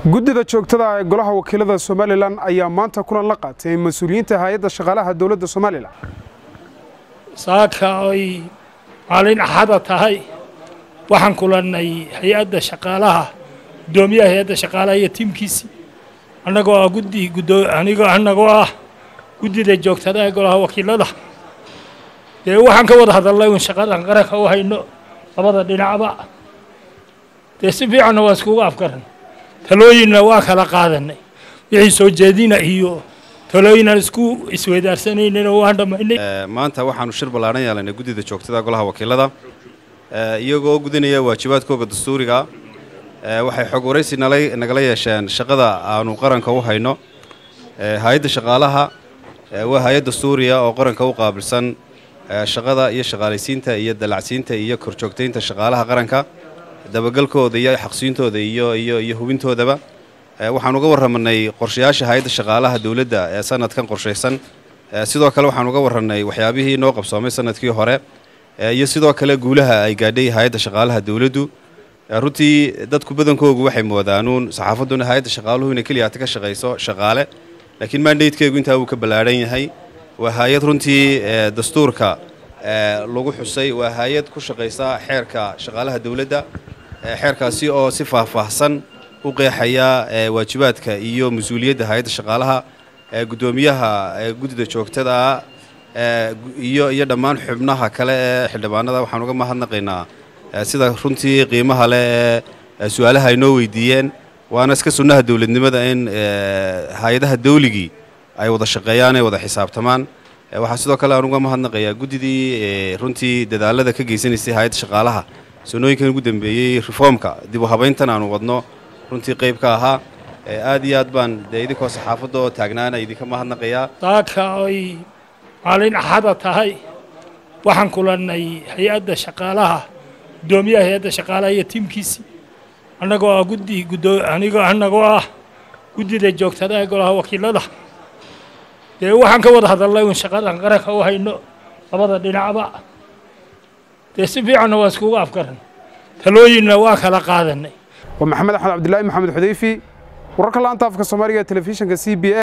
guddida joogtada ee golaha wakiilada somalilan ayaa maanta kulan la qaatay mas-uuliyiinta hay-adda shaqaalaha dowladda somalilan saaka oy maalin axada tahay waxaan kulannay hay-adda shaqaalaha guddoomiyaha hay-adda shaqaalaha iyo tiimkiisii annagoo ah guddi guddoo anigoo annagoo ah guddida joogtada ee golaha wakiilada dee waxaan ka wada hadalnay un shaqadan qaranka u hayno labada dhinacba dee si fiicanna waa iskugu afgaran talooyinna waa kala qaadanay wixii soo jeedina iyo talooyinaan isku isweydaarsanaynin waan dhammaynay maanta waxaanu shir ballaaran yeelanay guddida joogtada golaha wakiilada iyagoo gudanaya waajibaadkooga dastuuriga waxay xog waraysi nagala yeesheen shaqada aanu qaranka u hayno hay-adda shaqaalaha waa hay-ad dastuuriya oo qaranka u qaabilsan shaqada iyo shaqaalaysiinta iyo dalacsiinta iyo korjoogtaynta shaqaalaha qaranka dabagalkooda iyo xaqsiintooda iyo iyo iyo hubintoodaba waxaan uga warramanay qorshayaasha hay-adda shaqaalaha dowladda ee sanadkan qorshaysan sidoo kale waxaan uga warranay waxyaabihii noo qabsoomay sanadkii hore iyo sidoo kale guulaha ay gaadhay hay-adda shaqaalaha dowladdu runtii dadku badankoogu waxay moodaanuun saxaafadduna hay-adda shaqaaluhu inay keliyaata ka shaqayso shaqaale laakiin mandatekeegu intaa wuu ka ballaadhan yahay waa hay-ad runtii dastuurka lagu xusay waa hay-ad ku shaqaysa xeerka shaqaalaha dowladda xeerkaasi oo si faahfaahsan u qeexaya waajibaadka iyo mas-uuliyadda hay-adda shaqaalaha guddoomiyaha guddida joogtada iyo iyo dhammaan xubnaha kale ee xildhibaanada waxaan uga mahadnaqaynaa sida runtii qiimaha leh ee su-aalaha ay noo weydiiyeen waana iska sunnaha dowladnimada in hay-adaha dawligii ay wada shaqeeyaan ay wada xisaabtamaan waxaa sidoo kale aan uga mahadnaqayaa guddidii runtii dadaalada ka geysanaysay hay-adda shaqaalaha sanooyinkan ugu dambeeyey reformka dib u habayntan aanu wadno runtii qayb ka ahaa aad iyo aad baan dee idinkoo saxaafadda oo taagnaana idinka mahadnaqayaa saaka oy maalin axada tahay waxaan kulannay hay-adda shaqaalaha guddoomiyaha hay-adda shaqaalaha iyo tiimkiisii annagoo ah guddi guddoo anigoo annagoo ah guddida joogtada ee golaha wakiilada dee waxaan ka wada hadalnay un shaqadan qaranka u hayno labada dhinacba dee si fiicanna waa iskugu afgaran talooyinna waa kala qaadanay waa maxamed axmed cabdilaahi maxamed xudayfi wararka laanta afka soomaaliga ee telefishinka c b a